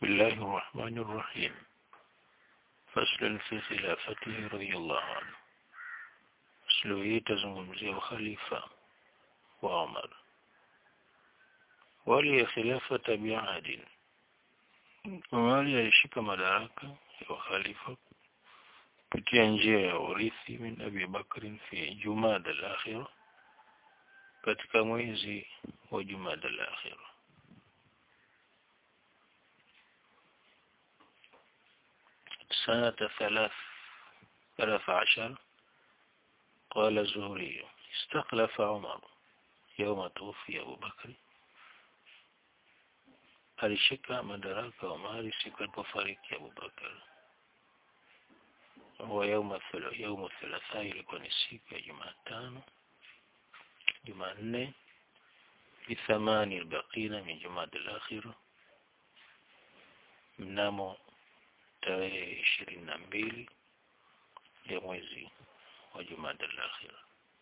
بسم الله الرحمن الرحيم فصل في خلافته رضي الله عنه فصل hii tazungumzia ukhalifa wa Umar wali ya khilafata bi'adin Umar alishika madaraka ya ukhalifa kupitia njia ya urithi min Abi Bakr fi Jumada al-akhirah katika mwezi wa Jumada al-akhirah سنة ثلاث ثلاث عشر قال الزهري استخلف عمر يوم توفي أبو بكر alishika madaraka Umari siku alipofariki Abu Bakar wa yauma yauma thalatha ilikuwa ni siku ya Jumatano Jumanne bithamani albaqina min Jumada al-akhira mnamo tarehe ishirini na mbili ya mwezi wa Jumada al-akhira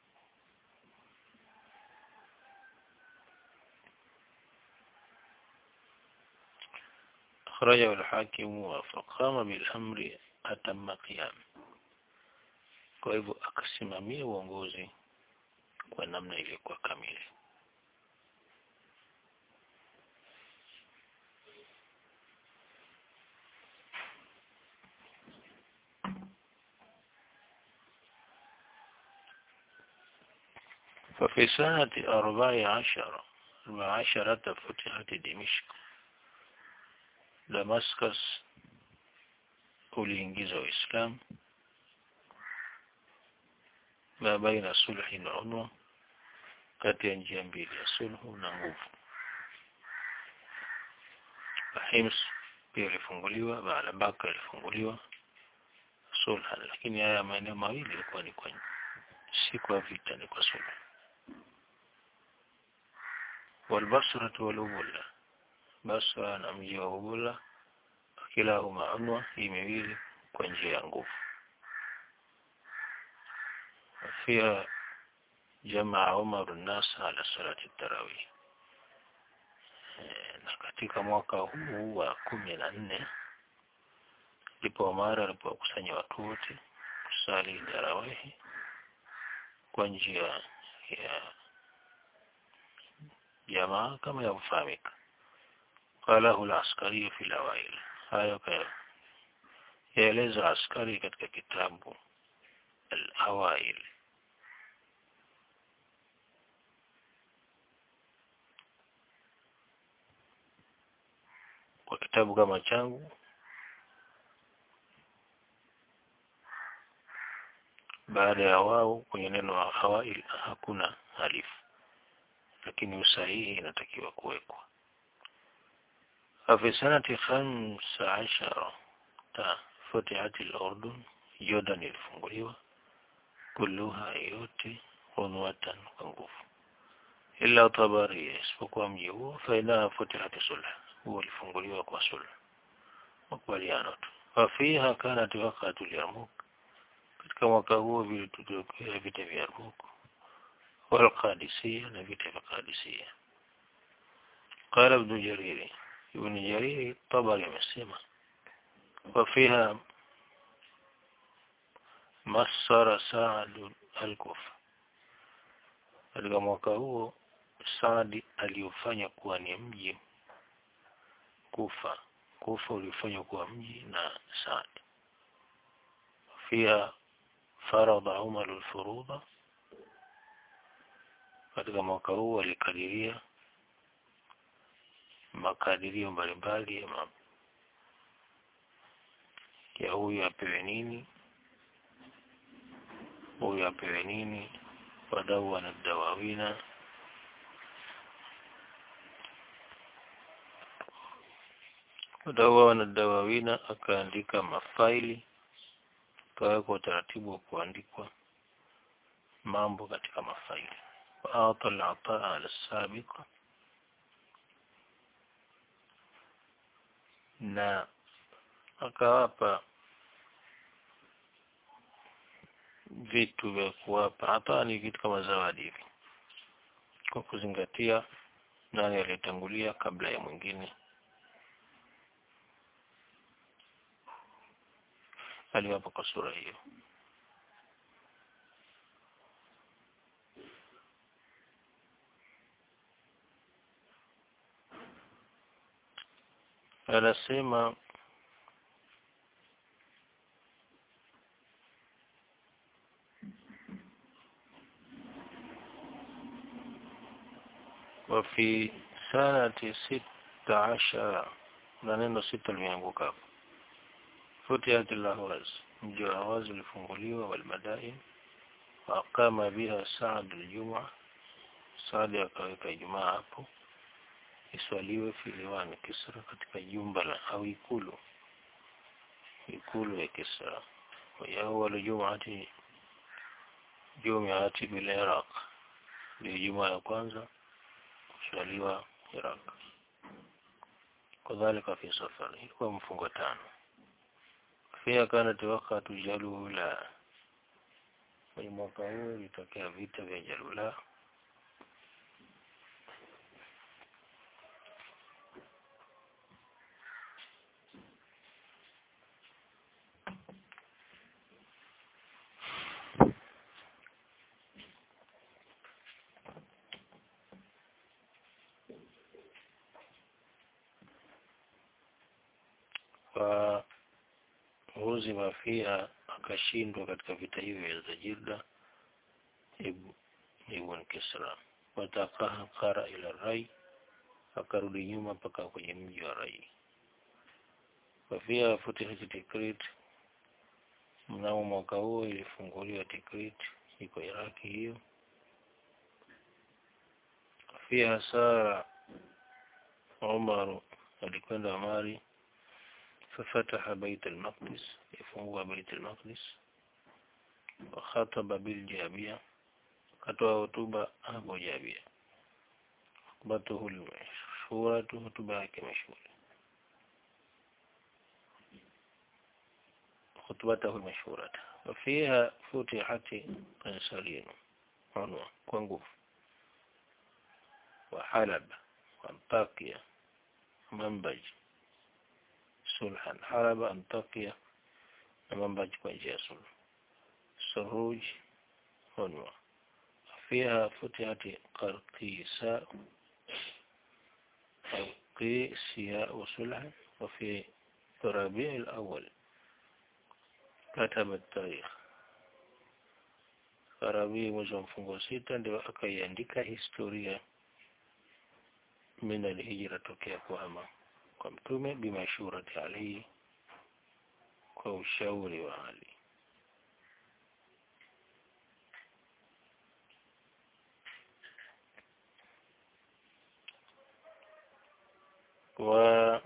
أخرجه الحاكم وفقام بالأمر أتم قيام kwa hivyo akasimamia uongozi kwa namna iliyokuwa kamili ففي سنة أربع عشر أربع عشرة فتحت دمشق Damascus uliingiza Uislamu ma baina sulhi na unwa kati ya njia mbili ya sulhu na nguvu Hims pia ilifunguliwa baada Baka ilifunguliwa sulha lakini haya maeneo mawili ilikuwa ni kwa si kwa vita ni kwa sulhu والبصرة والأبولة Basra na mji wa Ubula kilahuma unwa hii miwili kwa njia ya nguvu pia jamaa Umar nas ala salati tarawih na katika mwaka huu wa kumi na nne ndipo Umar alipokusanya watu wote kusali tarawihi kwa njia ya jamaa kama yavyofahamika قاله العسكري في الأوائل hayo yaeleza askari katika kitabu al-awail kwa kitabu kama changu baada ya wao kwenye neno awail hakuna alifu lakini usahihi inatakiwa kuwekwa ففي سنة خمس عشر فتحت الأردن يوردان ilifunguliwa كلها yote unwatan kwa nguvu ila Tabari isipokuwa mji huo faina futihat sulh huo ulifunguliwa kwa sulh makubaliano tu wafiha kanat waqatu Yarmouk katika mwaka huo vilitokea vita vya Yarmouk wal Qadisiyya na vita vya Qadisiyya قال ابن جرير ابن جرير طبري amesema وفيها مصر سعد الكوفة katika mwaka huo Saadi aliofanya kuwa ni mji Kufa Kufa ulifanywa kuwa mji na Saad pia faradha Umar al-furudha katika mwaka huo alikadiria makadirio mbalimbali ya, ma... ya huyu apewe nini huyu apewe nini wadau wanadawawina wadau wanadawawina akaandika mafaili kawekwa utaratibu wa kuandikwa mambo katika mafaili waata al-ataa al-sabiqa na akawapa vitu vya kuwapa hapa ni vitu kama zawadi hivi kwa kuzingatia nani aliyetangulia kabla ya mwingine aliwapo kwa sura hiyo anasema وفي سنة ستة عشر na neno sita limeanguka hapo futihat lahwaz mji wa Awaz ulifunguliwa walmadain waqama biha Saad aljum'a Saad akaweka Ijumaa hapo iswaliwe fi liwani Kisra katika jumba la au ikulu ikulu ya Kisra wa awwal jum'ati jum'ati bil Iraq ndio Ijumaa ya kwanza kuswaliwa Iraq kadhalika fi safar ilikuwa mfungo tano pia kanat wakati jalula kwenye mwaka huo ilitokea vita vya jalula wa huzima fiha akashindwa katika vita hivyo vya Jirda ibn Kisra watakahara ila Rai akarudi nyuma mpaka kwenye mji wa Rai wafia futihat Tikrit mnamo mwaka huo ilifunguliwa Tikrit iko Iraki hiyo fiha sara Umar alikwenda Mari ففتح بيت المقدس يفوه بيت المقدس وخطب بالجابية كتوى خطبة أبو جابية خطبته المشهورة خطبة كمشهورة خطبته المشهورة وفيها فتحت قنصرين عنوة كونغوف وحلب وانطاكيا منبج sulhan haraba antakia na mambaji kwa njia ya sulhu suruj hunwa فيها فتحت قرقيساء قرقيسياء وسلح وفي ربيع الأول كتب التاريخ Rabii mwezi wa mfungo sita ndio akaiandika historia min alhijra tokea kuhama kwa mtume bimashurati Ali kwa ushauri wa Ali wa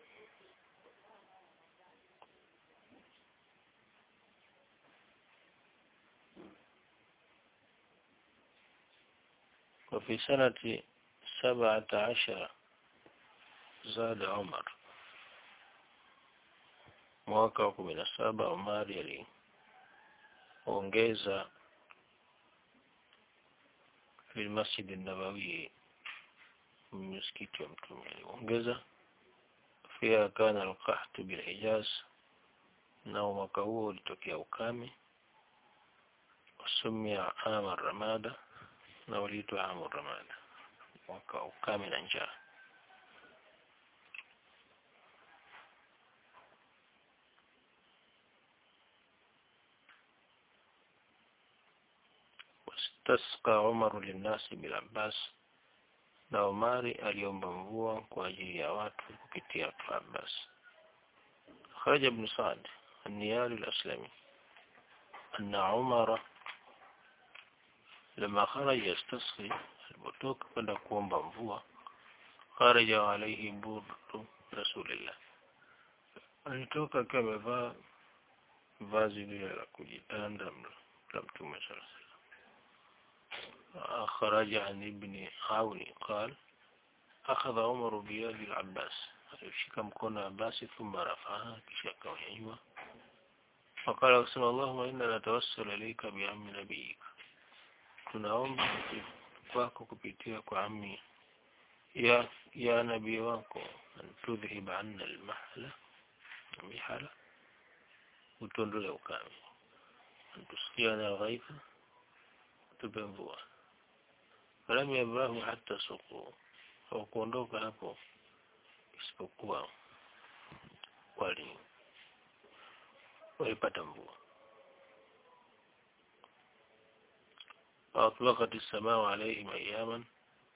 وفي سنة سبعة عشر زاد عمر mwaka wa kumi na saba Omari aliongeza filmasjid nabawi msikiti wa mtume aliongeza pia kana alqahtu bilhijaz nao mwaka huo ulitokea ukame usumia ama ramada na uliitwa amu ramada mwaka wa ukame na njaa wastasqa Umar linnasi bil Abbas na Umari aliomba mvua kwa ajili ya watu kupitia Abbas خرج ابن سعد النيالي الأسلمي أن عمر لما خرج يستسقي البطوك kwenda kuomba mvua خرج عليه برد رسول الله alitoka akiwa amevaa vazi lile la kujitanda la mtume sallallahu alaihi خرج عن ابن عون قال أخذ عمر بيد العباس alishika mkono Abbas thumma rafaha kisha akaunyanyua wakala kusema Allahumma inna natawassalu ilayka bi ammi nabiyika tunaomba kwako kupitia kwa ammi ya ya nabii wako an tudhhib anna almahla mihala utuondole ukame tusikia na ghaifa tupe mvua falam yabrahu hata suku hawakuondoka hapo isipokuwa wali walipata mvua waatlaqat as-samaa alayhim ayaman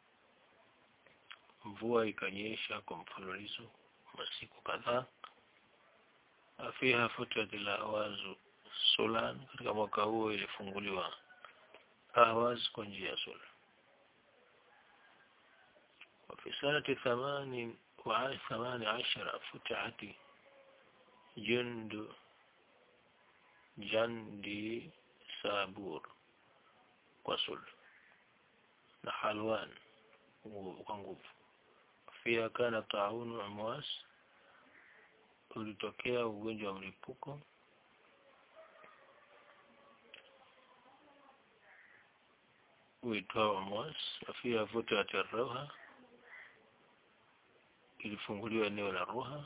mvua ikanyesha kwa mfululizo masiku kadhaa afiha futat al-awazu sulan katika mwaka huo ilifunguliwa ahwaz kwa njia ya sula وفي سنة ثمان وثمان عشر فتحت جند جندي سابور وصل نحلوان وقنقوف فيها كان طاعون عمواس ulitokea ugonjwa wa mlipuko uitwao Mwas afia futat ar-Ruha ilifunguliwa eneo la Ruha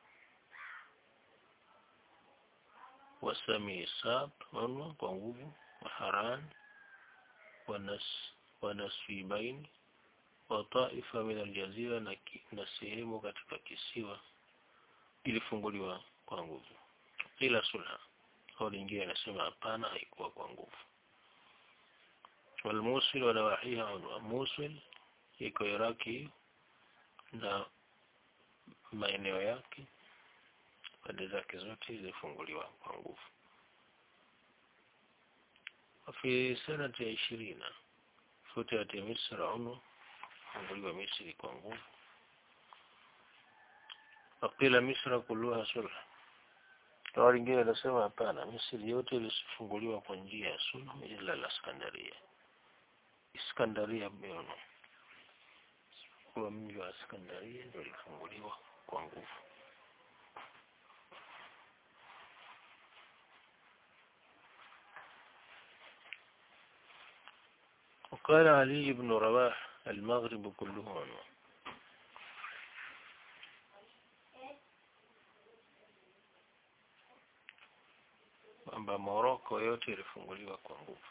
wasami sab onwa kwa nguvu wa Haran wanas wanasfibain wa taifa min aljazira na, na sehemu katika kisiwa ilifunguliwa kwa nguvu ila sulha au lingine inasema hapana haikuwa kwa nguvu والموصل ونواحيها عنوان موصل iko Iraki na maeneo yake pande zake zote zilifunguliwa kwa nguvu في سنة عشرين فتحت مصر عنو funguliwa Misri kwa nguvu Wakila Misra kulluha sulh na wengine wanasema hapana Misri yote ilifunguliwa kwa njia ya sulh ila la Iskandaria Iskandaria Beono kwa mji wa Iskandaria ndio ulifunguliwa kwa nguvu وقال علي بن رواح المغرب كله عنوان kwamba Moroko yote ilifunguliwa kwa nguvu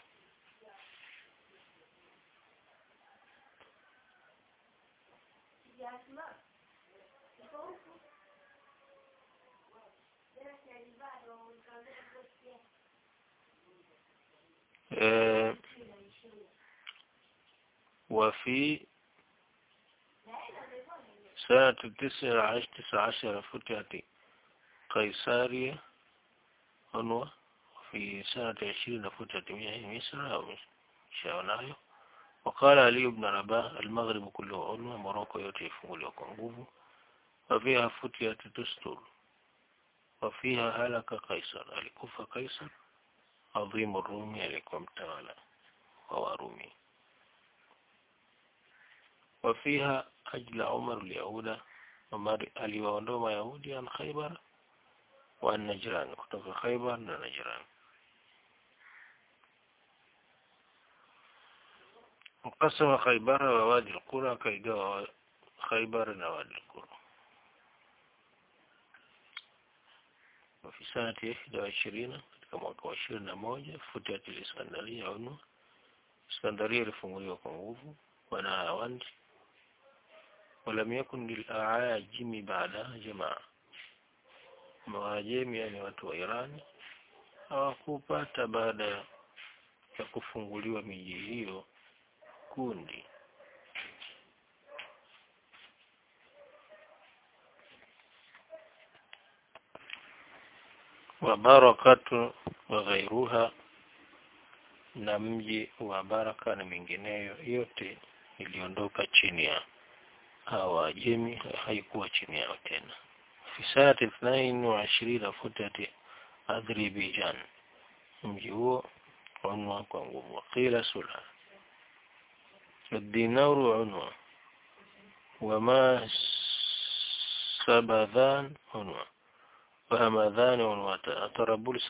eh, وفي سنة تسعة عشر تسعة عشر فتحت قيسارية عنوة في سنة عشرين فتحت مصر أو شاونايو وقال علي بن رباح المغرب كله عنوة موروكو yote ifunguliwa kwa nguvu وفيها فتحت تستر وفيها هلك قيصر alikufa قيصر عظيم الرومي alikuwa mtawala wa Warumi وفيها أجل عمر اليهود عمر aliwaondoa Mayahudi an Khaybar wa Najran kutoka Khaybar na Najran وقسم خيبر ووادي القرى كيجوا خيبر ووادي القرى وفي سنة 21 katika mwaka wa 21 futiat al-Iskandaria unu Iskandaria ilifunguliwa kwa nguvu wana awandi ولم يكن للأعاجم بعدها جماعة mawajemi yani watu wa Irani hawakupata baada ya kufunguliwa miji hiyo kundi wa barakatu wa ghairuha na mji wa baraka na mingineyo yote iliondoka chini ya hawajemi haikuwa chini yao tena في سنة اثنين وعشرين فتت أذربيجان mji huo unwa kwa nguvu qila sulha الدينار عنوة وما سبذان عنوة وهمذان عنوة طرابلس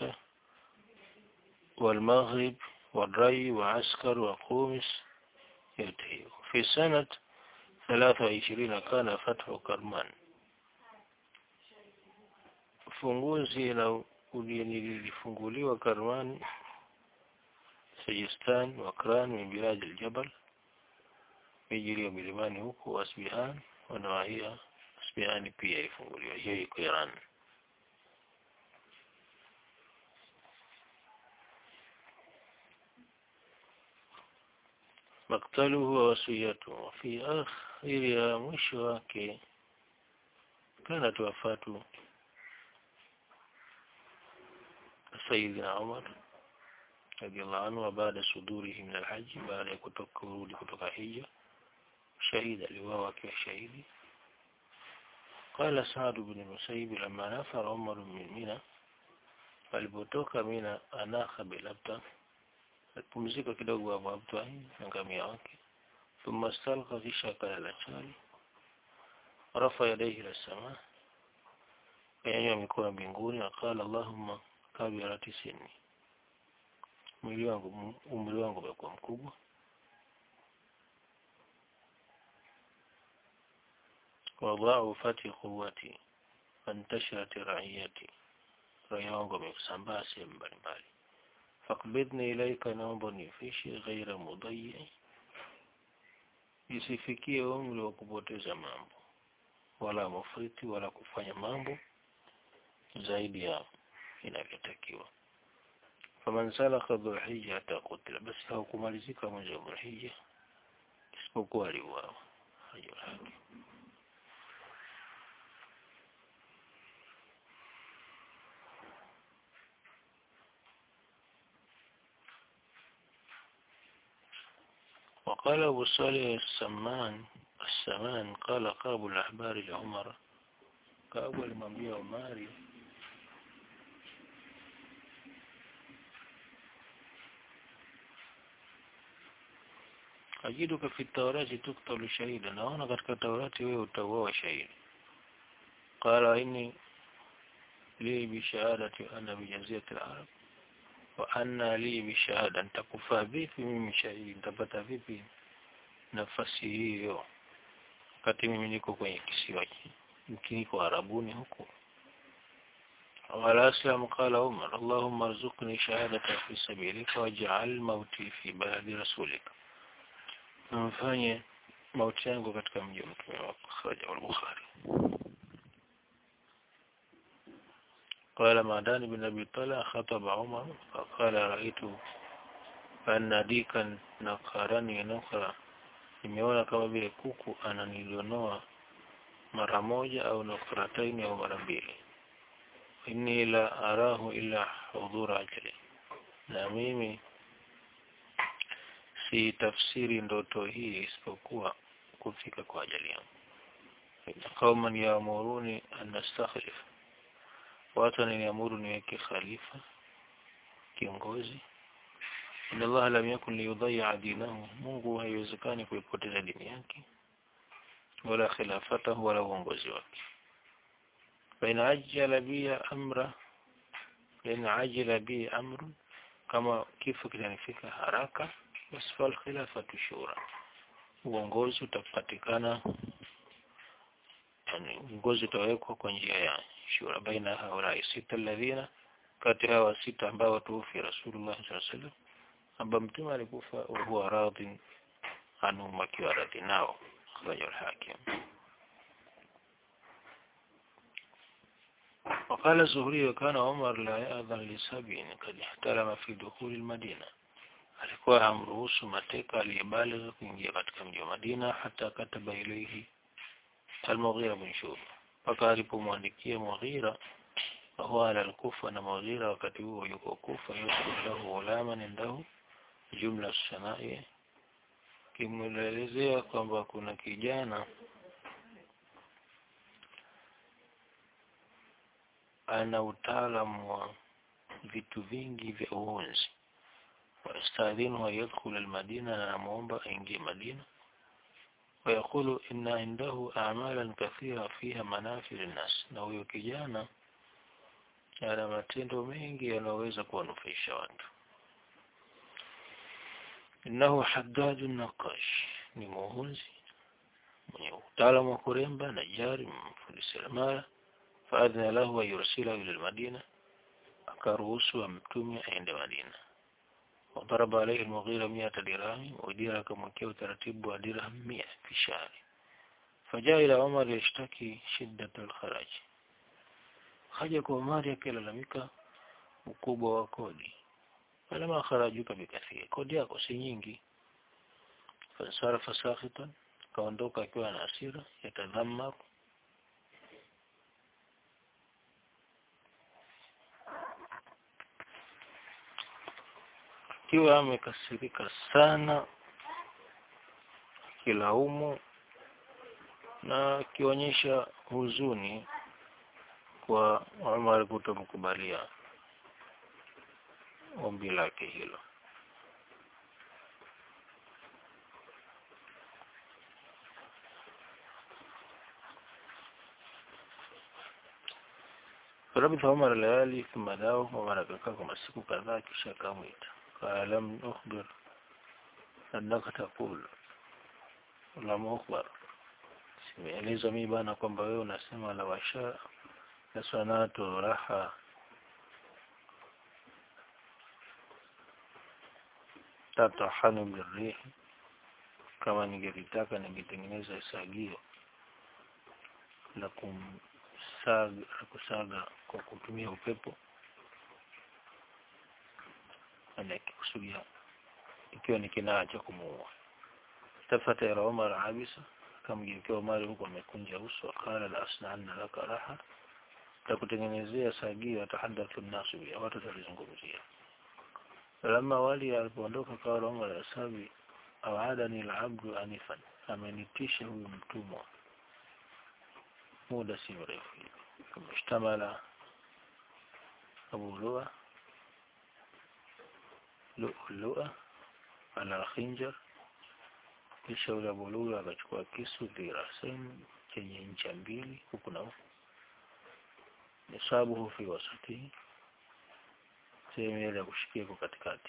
والمغرب والري وعسكر وقومس ينتهي في سنة ثلاثة وعشرين كان فتح كرمان ufunguzi na nilifunguliwa Karman Sajistan Wakran min bilad aljabal miji iliyo milimani huko Asbihan wanawahia Asbihani pia ilifunguliwa hiyo iko Iran maktaluhu wa wasiyatu fi akhiri ya mwisho wake كانت وفاة سيدنا عمر رضي الله عنه وبعد صدوره من الحج بعد كتوك ورود كتوك حجة شهيد لواء شهيد قال سعد بن المسيب لما نفر عمر من منى alipotoka mina anakha bilabta alipumzika kidogo hapo abtwahi na ngamia wake thumma stalqa kisha akalala chali rafa yadayhi ila sama kanyanyua mikono mbinguni akala allahumma kabirati sinni mwili wangu umri wangu umekuwa mkubwa wadhaufati quwwati fantasharat raiyati raia wangu wamesambaa sehemu mbalimbali fakbidni ilaika naomba nifishe ghaira mudayyi isifikie umri wa kupoteza mambo wala mufriti wala kufanya mambo zaidi ya inavyotakiwa faman salaka dhulhijja hata kutila basi haukumalizika mwezi wa dhulhijja isipokuwa aliuawa hajul haki وقال أبو صالح السمان السمان قال قاب الأحبار لعمر كأبو المنبي عماري أجدك في التوراة تقتل شهيدا وأنا قد كتوراتي ويتوى شهيد قال إني لي بشهادة أنا بجزية العرب وأنا لي بشهادة نتكفى vipi mimi shahidi nitapata vipi nafasi hiyo wakati mimi niko kwenye kisiwa niko Arabuni huko وعلى أسلم قال عمر اللهم ارزقني شهادة في سبيلك واجعل موتي في بلد رسولك mfanye mauti yangu katika mji wa mtume wako kharaja al-Bukhari قال معدان بن أبي طلع خطب عمر فقال رأيت أن ديكا نقرني نقرا nimeona kama vile kuku ananilionoa mara moja au nakrataini au mara mbili inni la arahu illa hudhura ajali na mimi si tafsiri ndoto hii isipokuwa kufika kwa ajali yangu qauman yaamuruni an nastakhlif watu wananiamuru niweke khalifa kiongozi inna Allah lam yakun liyudhi'a dinahu Mungu haiwezekani kuipoteza dini yake wala khilafatahu wala uongozi wake baina ajala bi amra baina ajala bi amrun kama kifo kinanifika haraka basi fal khilafatu shura uongozi utapatikana yani uongozi utawekwa kwa njia ya shura baina haulai sita alladhina kati hawa sita ambao tuufi rasulullah sallallahu alaihi wasallam ambao mtume alikufa huwa radhi anhum akiwa radhi nao akhrajahu al-hakim وقال الزهري وكان عمر لا يأذن لسبع قد احترم في دخول المدينة alikuwa hamruhusu mateka aliyebaligha kuingia katika mji wa Madina hata kataba ilayhi al-Mughira bin Shu'ba mpaka alipomwandikia Mughira huwa ala al-Kufa na Mughira wakati huo yuko Kufa yuko lahu ghulaman indahu jumla sanai kimwelezea kwamba kuna kijana ana utaalamu wa vitu vingi vya uonzi ويستاذنه يدخل المدينة نعمومبا إنجي مدينة ويقول إن عنده أعمالا كثيرة فيها منافع للناس na huyo kijana ana matendo mengi yanaweza kuwanufaisha watu innahu haddadu naqash ni muhunzi mwenye utaalamu wa kuremba na jari mfundi seremala faadhina lahu an yursila ila almadina akaruhusu amtume aende Madina wadaraba alayhi al-Mughira 100 dirham Mughira akamwekea utaratibu wa dirham 100 fi shahri fajaa ila Umar yashtaki shiddat al-kharaj haja kwa Umar akilalamika ukubwa wa kodi alama kharajuka bikathiri kodi yako si nyingi fasarafa sakhitan kaondoka akiwa na hasira yatadhammar akiwa amekasirika sana akilaumu na akionyesha huzuni kwa Umar kutomkubalia ombi lake hilo فلبث عمر ليالي ثم داو عمر akakaa kwa masiku kadhaa kisha akamwita قال لم أخبر أنك تقول لم أخبر simeelezwa mimi bana kwamba wewe unasema la washa la sanatu raha tatahanu birrihi kama ningelitaka ningetengeneza sagio la kumsaga la kusaga kwa kutumia upepo anakikusudia ikiwa ni kinaa cha kumuua tafata ila Umar abisa akamgeukia Umar huko amekunja uso akala la asna'anna laka raha takutengenezea sagio atahadathu nasu bi watu talizungumzia lama wali alipoondoka kwa Umar asabi awaadani al-abdu anifan amenitisha huyu mtumwa muda si mrefu kumshtamala Abu Lua lu'lu'a ala khinjar kisha ule Abu Lua akachukua kisu dhirasain chenye ncha mbili huku na huku nisabuhu fi wasati sehemu ile ya kushikia iko katikati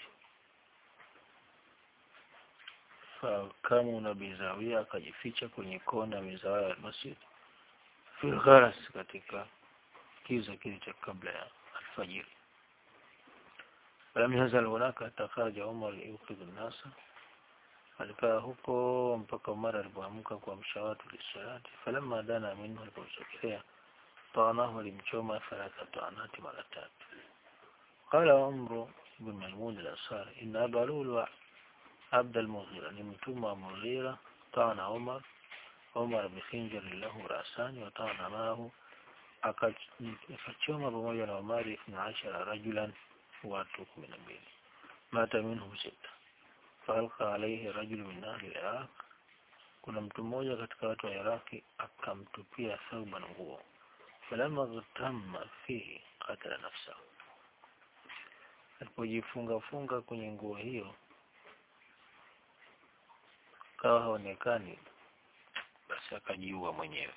fakamu na bizawia akajificha kwenye kona ya mizawaya ya masjid fil gharas katika kiza kile cha kabla ya alfajiri lam yazal hunaka hatta kharaja Umar yuqid an-nas alikaa huko mpaka Umar alipoamka kuamsha watu lisalati falamma dana minhu aliposogelea طعنه alimchoma thalatha ta'anati mara tatu قال عمرو بن ميمون الأنصاري إن أبا لؤلؤ عبد المغيرة لمتوم مغيرة طعن عمر عمر بخنجر له رأسان وطعن معه akachoma pamoja na Umari ithna ashara rajulan watu kumi na mbili mata minhum sita falqa alayhi rajul min ahli Iraq kuna mtu mmoja katika watu wa Iraki akamtupia thauban nguo falamma ghatamma fihi qatala nafsahu alipojifunga funga kwenye nguo hiyo kawa haonekani basi akajiua mwenyewe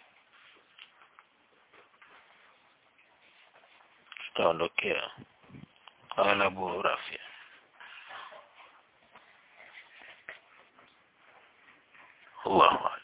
tutaondokea qala Abu Rafi Allahu